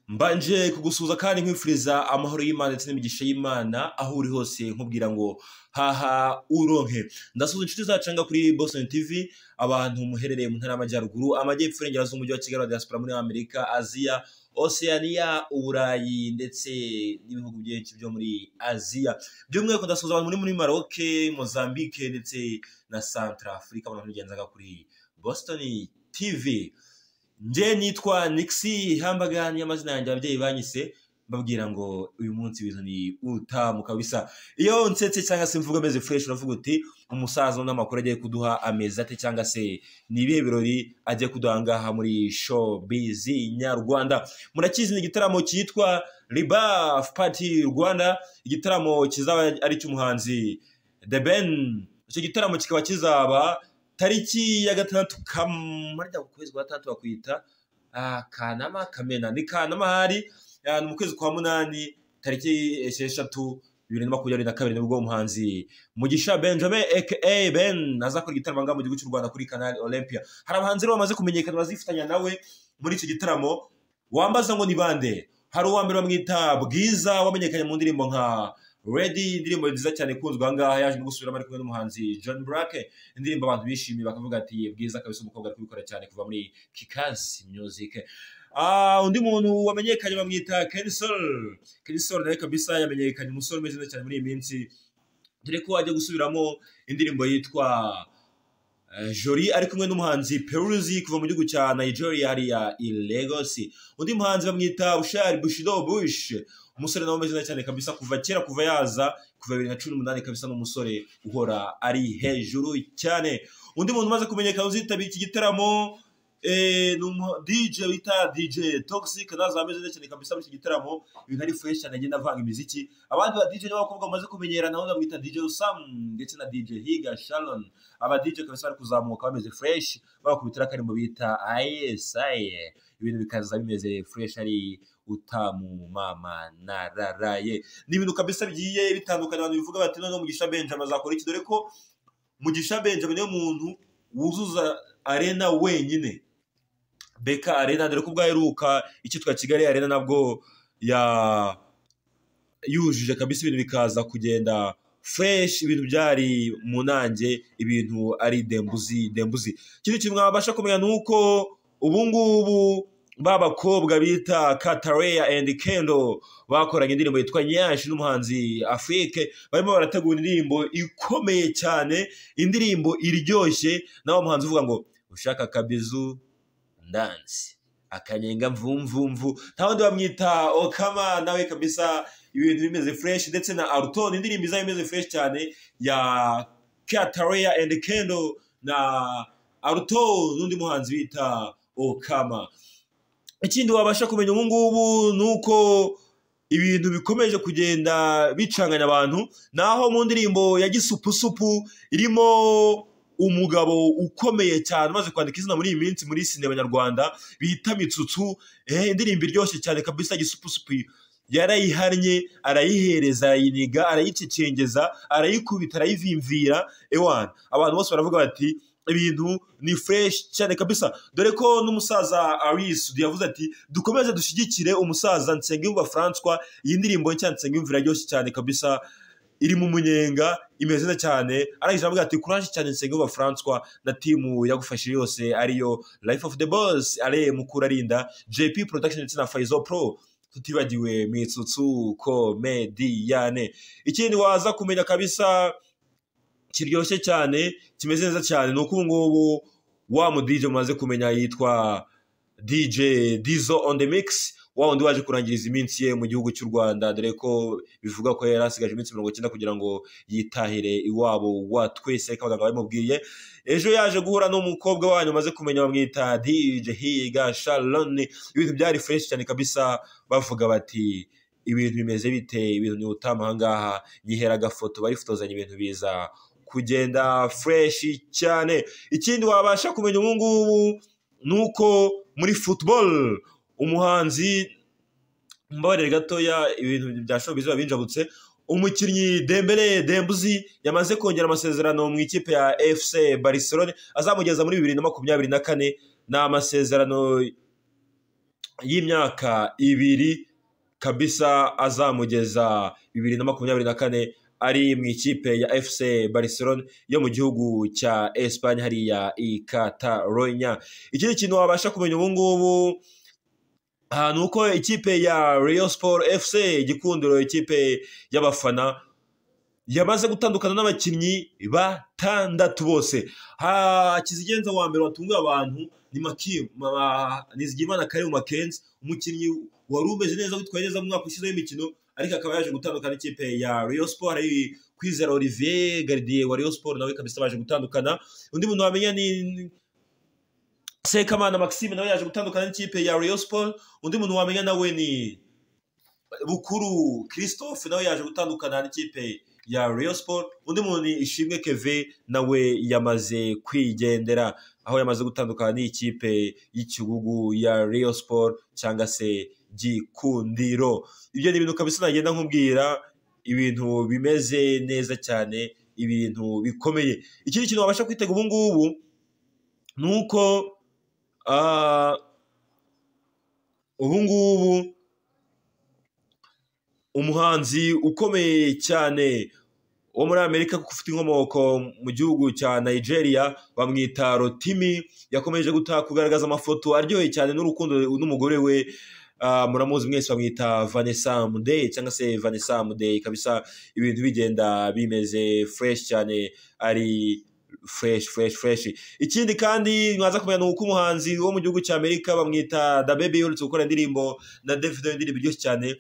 mbanje kugusuhuza kandi nkwifuriza amahoro y'imana ndetse n'imigisha y'imana aho uri hose nkubwira ngo haha uronke ndasuhuza inshuti zacanga kuri boston tv abantu muherereye mu ntara y'amajyaruguru amajyepfo irengera z'umujyi wa kigali wa diaspora muri amerika aziya oceania uburayi ndetse n'ibihugu byinshi byo muri aziya by'umwihariko ndasuhuza abantu muri muri maroc mozambique ndetse na centre afurika abantu bigenzaga kuri boston tv njye nitwa nixi hambagani amazina yanjye ababyeyi banyise babwira ngo uyu munsi ibintu ni utamu kabisa iyo nsetse cyangwa se mvuga ameze fureshi uravuga uti umusaza n'amakuru agiye kuduha amezi ate cyangwa se ni ibihe birori agiye kuduha ngaha muri showbiz nyarwanda murakizi ni igitaramo cyitwa ribaf pati rwanda igitaramo kizaba ari icy'umuhanzi the ben icyo gitaramo kikaba kizaba tariki ya gatandatu kamarya ku kwezi kwa gatandatu bakwita kanama kamena ni kanama hari ni mu kwezi kwa munani tariki esheshatu bibiri na makumyabiri na kabiri nibwo umuhanzi mugisha benjamin aka ben azakora igitaramo ngaha mu gihugu cy'u rwanda kuri kanali olympia hari abahanzi rero bamaze kumenyekana bazifatanya nawe muri icyo gitaramo wambaza ngo ni bande hari uwambere bamwita bwiza wamenyekanye mu ndirimbo nka Ready indirimbo nziza cyane ikunzwe aha ngaha yaje no gusubiramo ari kumwe n'umuhanzi John Black indirimbo abantu bishimiye bakavuga ati bwiza kabisa umukobwa ari kubikora cyane kuva muri Kikasi Music Uh, undi muntu wamenyekanye bamwita Kensol Kensol nawe kabisa yamenyekanye umusore umeze neza cyane muri iyi minsi dore ko ajya gusubiramo indirimbo yitwa Uh, Jolie ari kumwe n'umuhanzi Peruzi kuva mu gihugu cya Nigeria hariya i Lagos undi muhanzi bamwita Bushari Bushido Bush umusore nawe umeze cyane kabisa kuva kera kuva yaza kuva bibiri na cumi n'umunani kabisa n'umusore uhora ari hejuru cyane undi muntu umaze kumenyekana uzitabira iki gitaramo eh, ni DJ bita DJ Toxic naza ameze neza cyane kabisa muri iki gitaramo ibintu ari fresh cyane agenda avanga imiziki abandi ba DJ n'abakobwa bamaze kumenyera naho bamwita DJ Sam ndetse na DJ Higa Sharon aba DJ kabisa bari kuzamuka bameze fresh bakubitira kari mu bita ISI ibintu bikaza bimeze fresh ari utamumama nararaye ni ibintu kabisa bigiye bitandukanye abantu bivuga bati noneho mugisha benjamin azakora iki dore ko mugisha benjamin niyo muntu wuzuza arena wenyine beka arena dore ko ubwaheruka icyitwa kigali arena nabwo ya yujuje kabisa ibintu bikaza kugenda fureshi ibintu byari mu nanjye ibintu ari dembuzi dembuzi ikindi kintu mwabasha kumenya ni uko ubu ngubu babakobwa bita katareya endi kendo bakoranye indirimbo yitwa nyashi n'umuhanzi afurike barimo barategura indirimbo ikomeye cyane indirimbo iryoshye nawe umuhanzi uvuga ngo ushaka akabizu ndansi akanyenga mvumvumvu nta wundi bamwita okama nawe kabisa ibintu bimeze fureshi ndetse na arutoni indirimbo izaba imeze fureshi cyane ya katareya endi kendo na aruto n'undi muhanzi bita okama ikindi wabasha kumenya ubu ngubu ni uko ibintu bikomeje kugenda bicanganya abantu naho mu ndirimbo ya gisupusupu irimo umugabo ukomeye cyane umaze kwandika izina muri iyi minsi muri sinema nyarwanda bita mitsutsu indirimbo iryoshye cyane kabisa gisupusupu yarayihannye arayihereza arayiniga arayicecengeza arayikubita arayivimvira ewana abantu bose baravuga bati ibintu ni fureshi cyane kabisa dore ko n'umusaza arisudi yavuze ati dukomeze dushyigikire umusaza nsengiyumva francois iyi ndirimbo nshya nsengiyumva iraryoshye cyane kabisa iri mu munyenga imeze neza cyane arangije aravuga ati kuraje cyane nsengiyumva francois na timu yagufashije yose ariyo life of the boss are mukurarinda jp production ndetse na faizo pro tutibagiwe mitsutsu komediyane ikindi waza kumenya kabisa kiryoshye cyane kimeze neza cyane ni uko ubu ngubu wa mu DJ mumaze kumenya yitwa DJ Dizo on the mix wa wundi waje kurangiriza iminsi ye mu gihugu cy'u Rwanda dore ko bivuga ko yari asigaje iminsi mirongo icyenda kugira ngo yitahire iwabo wa twese ariko abaganga babimubwiye ejo yaje guhura n'umukobwa wanyu maze kumenya bamwita DJ Higa Sharon ibintu byari fresh cyane kabisa bavuga bati ibintu bimeze bite ibintu ni utamu aha ngaha yihera agafoto barifotozanya ibintu biza kugenda fureshi cyane ikindi wabasha kumenya ubu ngubu ni uko muri football umuhanzi mbabarire gatoya ibintu bya showbiz biba binjabutse umukinnyi dembele dembuzi yamaze kongera amasezerano mu ikipe ya fc barcelone azamugeza muri bibiri na makumyabiri na kane ni amasezerano y'imyaka ibiri kabisa azamugeza bibiri na makumyabiri na kane ari mu ikipe ya FC Barcelona yo mu gihugu cya Espagne hariya i Catalonia ikindi kintu wabasha kumenya ubu ngubu aha ni uko ikipe ya Rayon Sport FC igikundiro ikipe y'abafana yamaze gutandukana n'abakinnyi batandatu bose hakizigenza wa mbere watunguye abantu ni maki ma- Nizigiyimana Karim Makenzi umukinnyi wari umeze neza witwaye neza mu mwaka ushize w'imikino ariko akaba yaje gutandukana n'ikipe ya Rayon Sport hari Kwizera Olivier Gardie wa Rayon Sport nawe kabisa baje gutandukana undi muntu wamenya ni Sekamana Maxime nawe yaje gutandukana n'ikipe ya Rayon Sport undi muntu wamenya nawe ni Bukuru Christophe nawe yaje gutandukana n'ikipe ya Rayon Sport undi muntu ni Ishimwe Kevin nawe yamaze kwigendera aho yamaze gutandukana n'ikipe y'ikibugu ya Rayon Sport cyangwa se Gikundiro ibyo ni ibintu kabisa nagenda nkubwira ibintu bimeze neza cyane ibintu bikomeye ikindi kintu wabasha kwitega ubu ngubu ni uko ah, ubu ngubu umuhanzi ukomeye cyane wo muri amerika kuko ufite inkomoko mu gihugu cya nigeria bamwita rotimi yakomeje gutaka kugaragaza amafoto aryoheye cyane n'urukundo n'umugore we Ah, muramuzi mwese bamwita vanessa mudeyi cyangwa se vanessa mudeyi kabisa ibintu bigenda bimeze fureshi cyane ari fureshi fureshi fureshi ikindi kandi mwaza kumenya ni uko umuhanzi wo mu gihugu cya amerika bamwita da bebi uretse gukora indirimbo na david indirimbo iryoshye cyane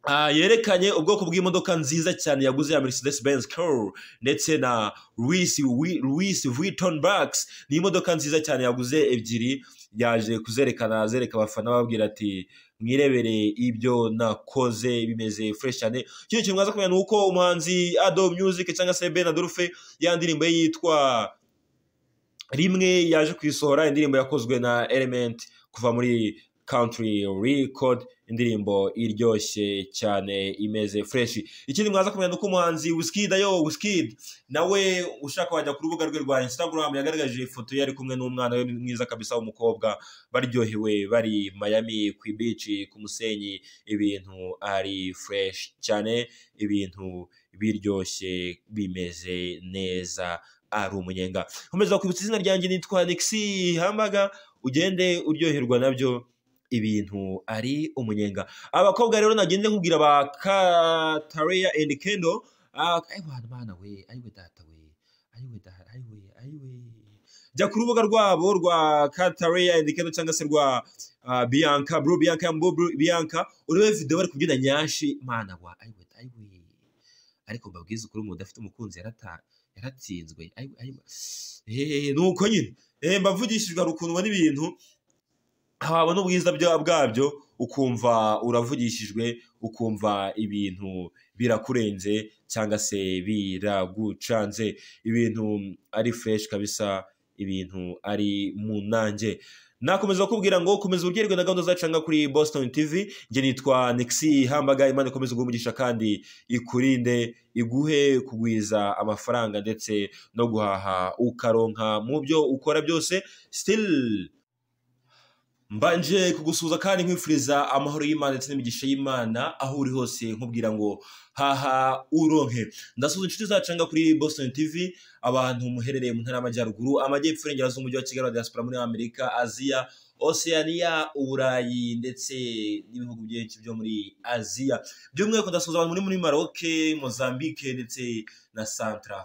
Ah, yerekanye ubwoko bw'imodoka nziza cyane yaguze ya Mercedes Benz Car ndetse na Louis Wi- Louis Vuitton Bags ni imodoka nziza cyane yaguze ebyiri yaje kuzerekana zereka abafana bababwira ati mwirebere ibyo nakoze bimeze fresh cyane ikindi kintu mwaza kumenya ni uko umuhanzi Ado Music cyangwa se Ben Adolphe ya ndirimbo ye yitwa rimwe yaje kuyisohora indirimbo yakozwe na Element kuva muri Country Record indirimbo iryoshye cyane imeze fresh ikindi mwaza kumenya ni uko umuhanzi Wizkid ayo Wizkid nawe ushaka wajya ku rubuga rwe rwa Instagram yagaragaje ifoto ye ari kumwe n'umwana we mwiza kabisa w'umukobwa baryohewe bari Miami ku beach ku musenyi ibintu ari fresh cyane ibintu biryoshye bimeze neza ari umunyenga nkomeza kwibutsa izina ryanjye nitwa Nixi Hambaga ugende uryoherwa nabyo ibintu ari umunyenga abakobwa rero nagende nkubwira ba Katareya and Kendo Ah, eh, bana bana we ariwe data we ariwe data ariwe ariwe jya ku rubuga rwabo rwa Katareya and Kendo cyangwa se rwa ah, Bianca bro Bianca Mbo Bro Bianca urebe video bari kubyina nyashi mana wa ariwe ariwe ariko mbabwize ukuri umuntu udafite umukunzi yarata yaratsinzwe Ayiwe, ayiwe. Eh, ni uko nyine Eh, mbavugishijwe hari ukuntu ubona ibintu wabona ubwiza bya- bwabyo ukumva uravugishijwe ukumva ibintu birakurenze cyangwa se biragucanze ibintu ari fresh kabisa ibintu ari mu nanjye nakomeza kubwira ngo komeza uryoherwe na gahunda zacanga kuri boston tv njye nitwa nixi hambaga imana ikomeza uguha umugisha kandi ikurinde iguhe kugwiza amafaranga ndetse no guhaha ukaronka mu byo ukora byose still mbanje kugusuhuza kandi nkwifuriza amahoro y'imana ndetse n'imigisha y'imana aho uri hose nkubwira ngo haha uronke ndasuhuza inshuti zacanga kuri boston tv abantu muherereye mu ntara y'amajyaruguru amajyepfo irengera z'umujyi wa kigali wa diaspora muri amerika aziya oceania uburayi ndetse n'ibihugu byinshi byo muri aziya by'umwihariko ndasuhuza abantu muri muri maroke mozambique ndetse na centrafrique